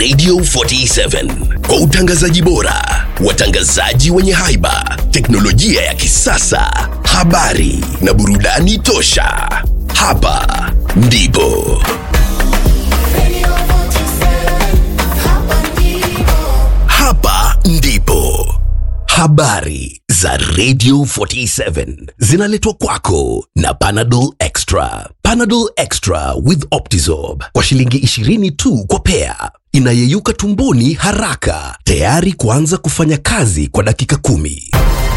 Radio 47 kwa utangazaji bora, watangazaji wenye haiba, teknolojia ya kisasa, habari na burudani tosha. Hapa ndipo hapa ndipo habari za Radio 47 zinaletwa kwako na Panadol Extra. Panadol Extra with Optizorb kwa shilingi 20 tu kwa pea, inayeyuka tumboni haraka, tayari kuanza kufanya kazi kwa dakika kumi.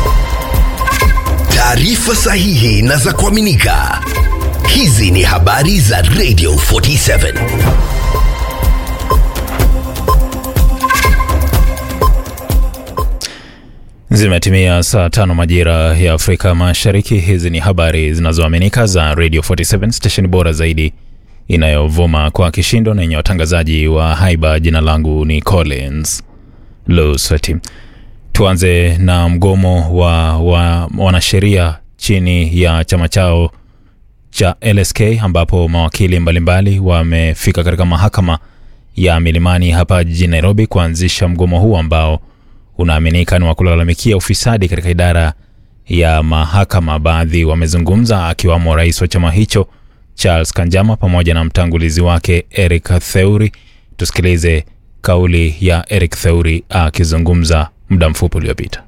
Taarifa sahihi na za kuaminika. Hizi ni habari za Radio 47. Zimetimia saa tano majira ya Afrika Mashariki. Hizi ni habari zinazoaminika za Radio 47 station bora zaidi inayovuma kwa kishindo na yenye watangazaji wa haiba. Jina langu ni Collins Lusweti. Tuanze na mgomo wa, wa wanasheria chini ya chama chao cha LSK ambapo mawakili mbalimbali wamefika katika mahakama ya Milimani hapa jijini Nairobi kuanzisha mgomo huu ambao unaaminika ni wa kulalamikia ufisadi katika idara ya mahakama. Baadhi wamezungumza akiwamo rais wa chama hicho Charles Kanjama pamoja na mtangulizi wake Eric Theuri. Tusikilize kauli ya Eric Theuri akizungumza muda mfupi uliopita.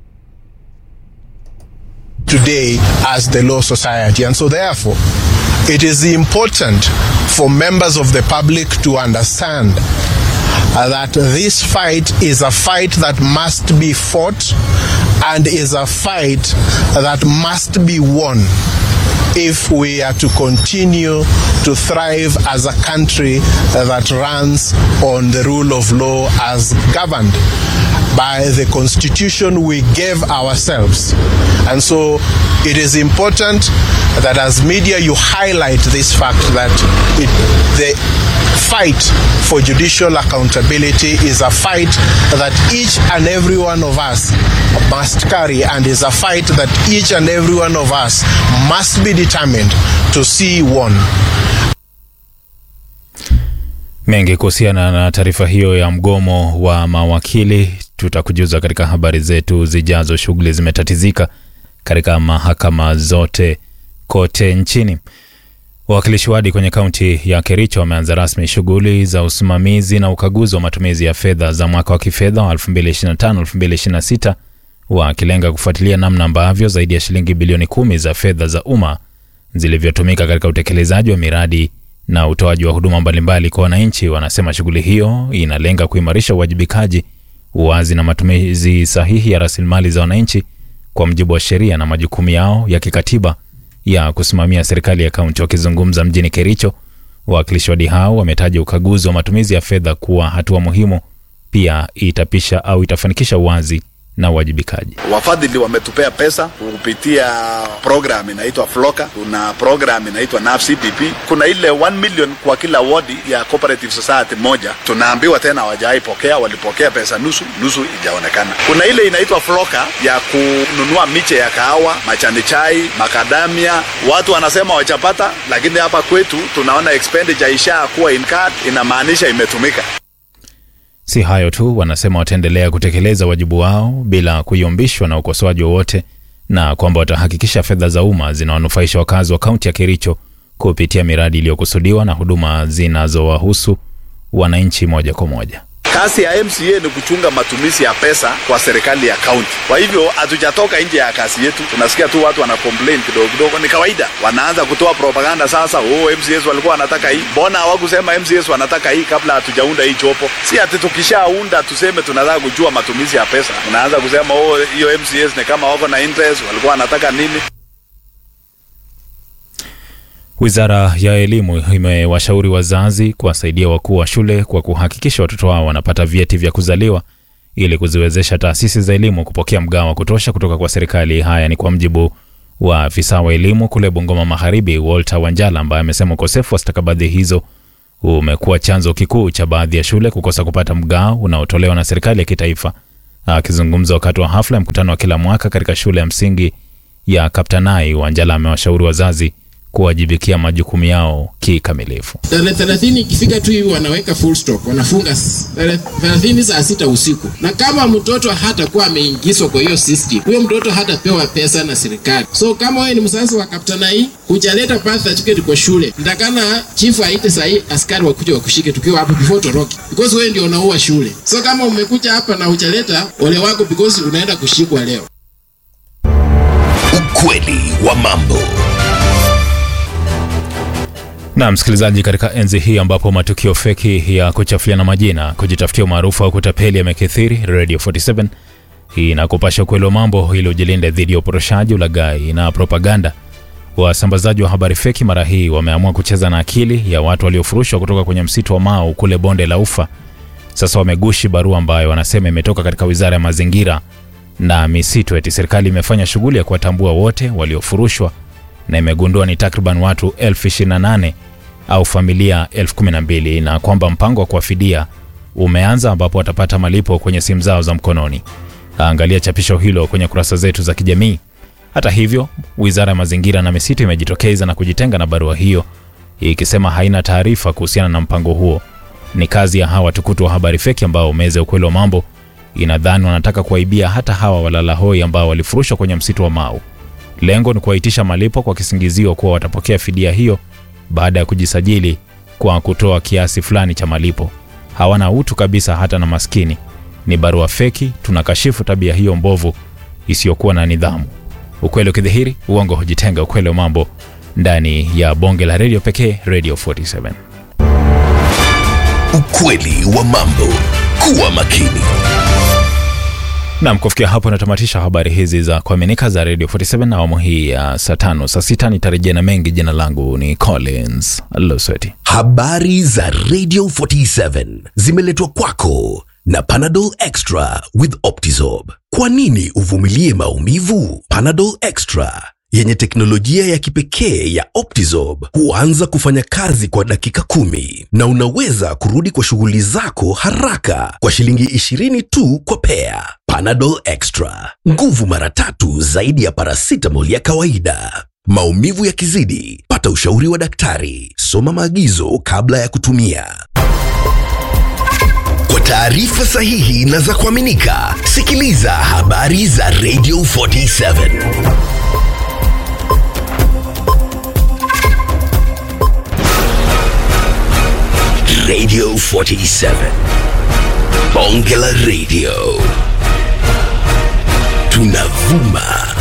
today as the Law Society. And so, therefore, it is important for members of the public to understand uh, that this fight is a fight that must be fought and is a fight that must be won if we are to continue to thrive as a country that runs on the rule of law as governed by the constitution we gave ourselves. And so it is important that as media you highlight this fact that it, the fight for judicial accountability is a fight that each and every one of us must carry and is a fight that each and every one of us must be determined to see won. Mengi kuhusiana na taarifa hiyo ya mgomo wa mawakili tutakujuza katika habari zetu zijazo. Shughuli zimetatizika katika mahakama zote kote nchini. Wawakilishi wadi kwenye kaunti ya Kericho wameanza rasmi shughuli za usimamizi na ukaguzi wa matumizi ya fedha za mwaka wa kifedha wa 2025-2026 wakilenga kufuatilia namna ambavyo zaidi ya shilingi bilioni kumi za fedha za umma zilivyotumika katika utekelezaji wa miradi na utoaji wa huduma mbalimbali kwa wananchi. Wanasema shughuli hiyo inalenga kuimarisha uwajibikaji, uwazi na matumizi sahihi ya rasilimali za wananchi kwa mujibu wa sheria na majukumu yao ya kikatiba ya kusimamia serikali ya kaunti. Wakizungumza mjini Kericho, wawakilishi wadi hao wametaja ukaguzi wa matumizi ya fedha kuwa hatua muhimu, pia itapisha au itafanikisha uwazi na uwajibikaji. Wafadhili wametupea pesa kupitia program inaitwa Floka, kuna program inaitwa NAF CDP, kuna ile 1 million kwa kila wodi ya cooperative society moja. Tunaambiwa tena hawajawahi pokea, walipokea pesa nusu nusu, ijaonekana. Kuna ile inaitwa Floka ya kununua miche ya kahawa, majani chai, makadamia. Watu wanasema wachapata, lakini hapa kwetu tunaona expenditure ishakuwa incurred, inamaanisha imetumika. Si hayo tu, wanasema wataendelea kutekeleza wajibu wao bila kuyumbishwa na ukosoaji wowote, na kwamba watahakikisha fedha za umma zinawanufaisha wakazi wa kaunti ya Kericho kupitia miradi iliyokusudiwa na huduma zinazowahusu wananchi moja kwa moja. Kazi ya MCA ni kuchunga matumizi ya pesa kwa serikali ya kaunti. Kwa hivyo hatujatoka nje ya kazi yetu. Tunasikia tu watu wana complain kidogo kidogo, ni kawaida. Wanaanza kutoa propaganda sasa, oh, MCAs walikuwa wanataka hii. Mbona hawakusema MCAs wanataka hii kabla hatujaunda hii chopo? Si ati tukishaunda tuseme tunataka kujua matumizi ya pesa. Unaanza kusema oh, hiyo MCAs ni kama wako na interest, walikuwa wanataka nini? Wizara ya Elimu imewashauri wazazi kuwasaidia wakuu wa shule kwa kuhakikisha watoto wao wanapata vyeti vya kuzaliwa ili kuziwezesha taasisi za elimu kupokea mgao wa kutosha kutoka kwa serikali. Haya ni kwa mjibu wa afisa wa elimu kule Bungoma Magharibi, Walter Wanjala, ambaye amesema ukosefu wa stakabadhi hizo umekuwa chanzo kikuu cha baadhi ya shule kukosa kupata mgao unaotolewa na serikali ya kitaifa. Akizungumza wakati wa hafla ya mkutano wa kila mwaka katika shule ya msingi ya Kaptanai, Wanjala amewashauri wazazi kuwajibikia majukumu yao kikamilifu. tarehe thelathini ikifika tu hivi wanaweka full stop, wanafunga s- tarehe thelathini saa sita usiku. Na kama mtoto hatakuwa ameingizwa kwa hiyo system, huyo mtoto hatapewa pesa na serikali. So kama wewe ni mzazi wa Kaptana hii hujaleta birth certificate kwa shule, ndakana chifu aite sahii askari wakuja wakushike tukiwa hapo before toroki, because wewe ndio unaua shule. So kama umekuja hapa na hujaleta, ole wako because unaenda kushikwa leo. Ukweli wa mambo. Na msikilizaji, katika enzi hii ambapo matukio feki ya kuchafuliana majina, kujitafutia umaarufu au kutapeli yamekithiri, Radio 47 hii inakupasha ukweli wa mambo ili ujilinde dhidi ya uporoshaji, ulaghai na propaganda. Wasambazaji wa habari feki mara hii wameamua kucheza na akili ya watu waliofurushwa kutoka kwenye msitu wa Mau kule bonde la Ufa. Sasa wamegushi barua ambayo wanasema imetoka katika wizara ya mazingira na misitu, eti serikali imefanya shughuli ya kuwatambua wote waliofurushwa na imegundua ni takriban watu elfu ishirini na nane au familia elfu kumi na mbili na kwamba mpango wa kuwafidia umeanza ambapo watapata malipo kwenye simu zao za mkononi. Angalia chapisho hilo kwenye kurasa zetu za kijamii. Hata hivyo, wizara ya mazingira na misitu imejitokeza na kujitenga na barua hiyo ikisema haina taarifa kuhusiana na mpango huo. Ni kazi ya hawa watukutu wa habari feki ambao meza ukweli wa mambo inadhani wanataka kuwaibia hata hawa walala hoi ambao walifurushwa kwenye msitu wa Mau. Lengo ni kuwaitisha malipo kwa kisingizio kuwa watapokea fidia hiyo baada ya kujisajili kwa kutoa kiasi fulani cha malipo. Hawana utu kabisa, hata na maskini. Ni barua feki. Tunakashifu tabia hiyo mbovu isiyokuwa na nidhamu. Ukweli ukidhihiri, uongo hujitenga. Ukweli wa mambo ndani ya bonge la redio pekee, Radio 47. Ukweli wa mambo. Kuwa makini. Nam, kufikia hapo natamatisha habari hizi za kuaminika za Radio 47 na awamu hii ya saa tano. Saa sita nitarejea na mengi. Jina langu ni Collins Losweti. Habari za Radio 47 zimeletwa kwako na Panadol Extra with Optizorb. Kwa nini uvumilie maumivu? Panadol Extra yenye teknolojia ya kipekee ya Optizorb huanza kufanya kazi kwa dakika kumi na unaweza kurudi kwa shughuli zako haraka kwa shilingi 20 tu kwa pea. Panadol Extra, nguvu mara tatu zaidi ya paracetamol ya kawaida. Maumivu yakizidi, pata ushauri wa daktari. Soma maagizo kabla ya kutumia. Kwa taarifa sahihi na za kuaminika, sikiliza habari za Radio 47. Radio 47. Bonge la Radio. Tunavuma